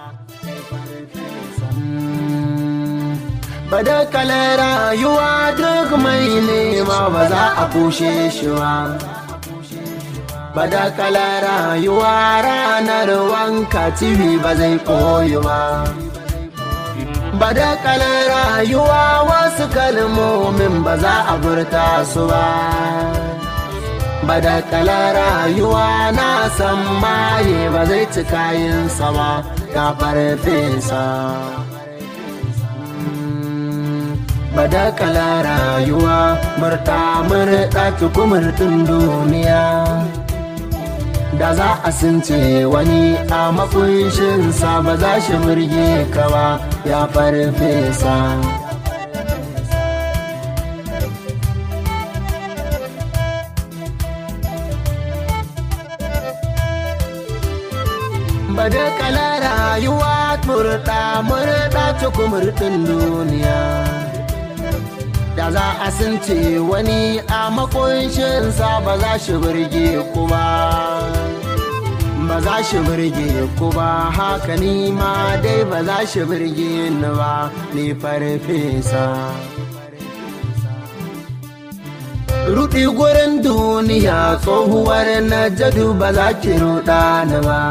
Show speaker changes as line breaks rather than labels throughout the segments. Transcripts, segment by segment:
Badakalar rayuwa duk mai nema ba za a kushe shi ba. Badakalar rayuwa ranar wanka tibi ba zai koyi ba. Badakalar rayuwa wasu kalmomin ba za a furta su ba. Badakalar rayuwa na san maye ba zai ci kayansa ba, ya farfesa. badakala rayuwa murta murta tukumurtun duniya da za a sunce wani a makunshinsa ba za shi burge ka ba ya farfesa badakala rayuwa murta murta tukumurtun duniya da za a sunce wani a makunshinsa ba za shi burge ku ba ba za shi burge ku ba haka ni ma dai ba za shi burge ni ba ni farfesa Rudi gurin duniya tsohuwar na jadu ba za ki ruɗa ni ba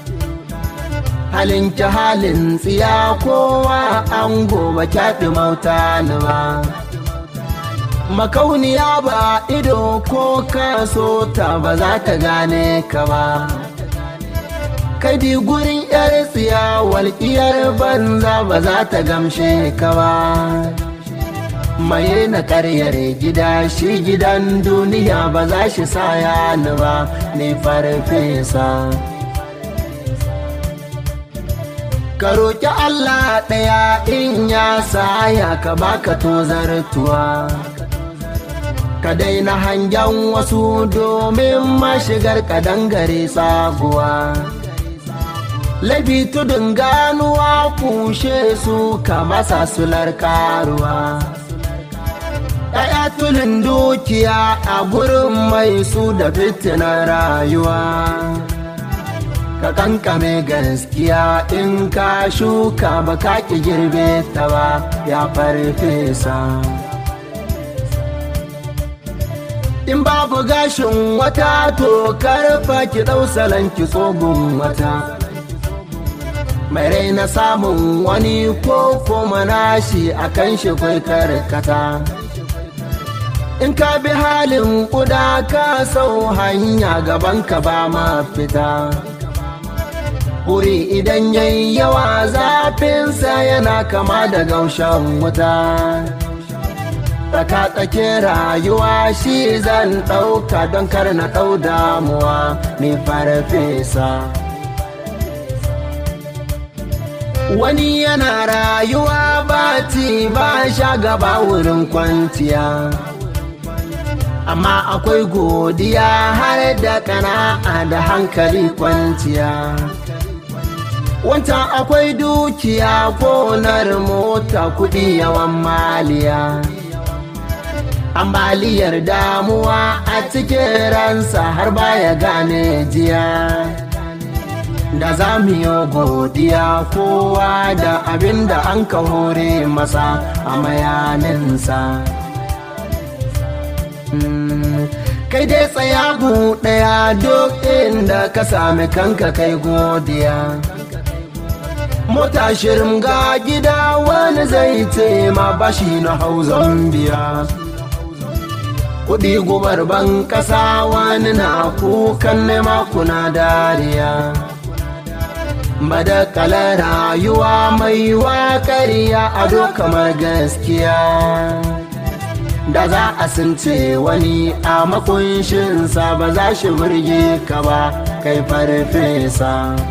halin ki halin tsiya kowa an gobe kyaɗi mauta ni ba makauniya ba ido ko kaso ta ba za ta gane ka ba kadi gurin yar tsiya walƙiyar banza ba za ta gamshe ka ba maye na karyar gida shi gidan duniya ba za shi saya ni ba ni farfesa ka roƙi Allah ɗaya in ya saya ka baka tozartuwa ka daina hangen wasu domin mashigar kadangare sabuwa labi tudun ganuwa kushe su ka masa sular karuwa ɗaya tulin dukiya a gurin mai su da fitinar rayuwa ka kankame gaskiya in ka shuka ba ka ki girbe ta ba ya farfesa in babu gashin wata to karfa ki ɗau salon ki tsogun wata mai raina samun wani ko kuma nashi a kan shi kwai karkata in ka bi halin kuda ka sau hanya gaban ka ba ma fita wuri idan yayi yawa zafinsa yana kama da gaushen wuta tsaka-tsake rayuwa shi zan ɗauka don kar na ɗau damuwa ni farfesa wani yana rayuwa ba ci ba sha gaba wurin kwanciya amma akwai godiya har da kana'a da hankali kwanciya wancan akwai dukiya gonar mota kuɗi yawan maliya ambaliyar damuwa a cikin ransa har baya gane jiya da za mu yi godiya kowa da abin da an ka hore masa a mayaninsa kai dai tsaya ɗaya duk inda ka sami kanka kai godiya mota shirin ga gida wani zai ce ma bashi na hau zambiya kudi gubar ban kasa wani na kukan nema kuna dariya madakala rayuwa mai wakariya ado kamar gaskiya da za a sunce wani a makunshinsa ba za shi burge ka ba kai farfesa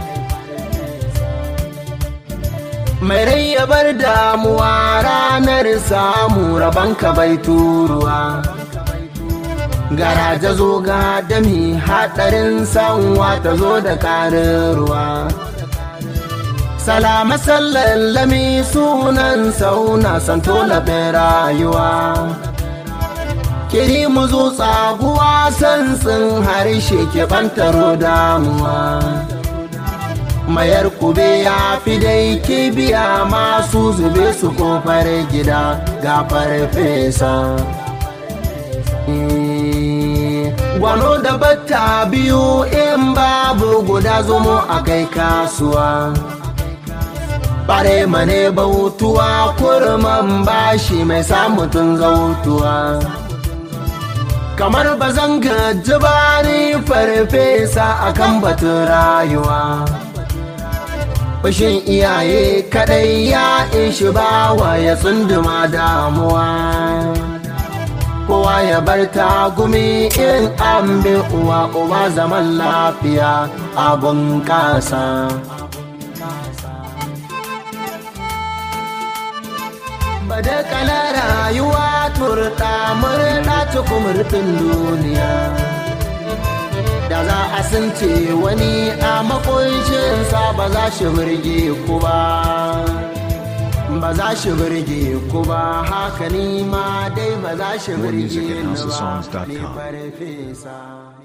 mai rai ya bar damuwa ranar samu rabanka bai turuwa garaje zo ga dami haɗarin sanwa ta zo da ƙarin ruwa salama sallallami sunan sauna santo labin rayuwa kiri mu zo tsaguwa sansin harshe ke bantaro damuwa mayar kube ya fi dai kibiya masu zube su kofar gida ga farfesa gwano da batta biyu in babu guda zomo a kai kasuwa bare mane bautuwa kurman bashi mai samutun zautuwa kamar ba zan gaji ba ni farfesa akan batun rayuwa Fushin iyaye kadai ya ishi bawa ya tsunduma damuwa kowa ya bar tagumi in an bi uwa uba zaman lafiya abun kasa bada kala rayuwa turta murɗa cikin duniya da za a sunce wani a makunshinsa ba za shi birge ku ba ba za shi birge ku ba haka ni ma dai ba za shi
More music
birge
at
ni ba
houseofsongs.com.
ni farfesa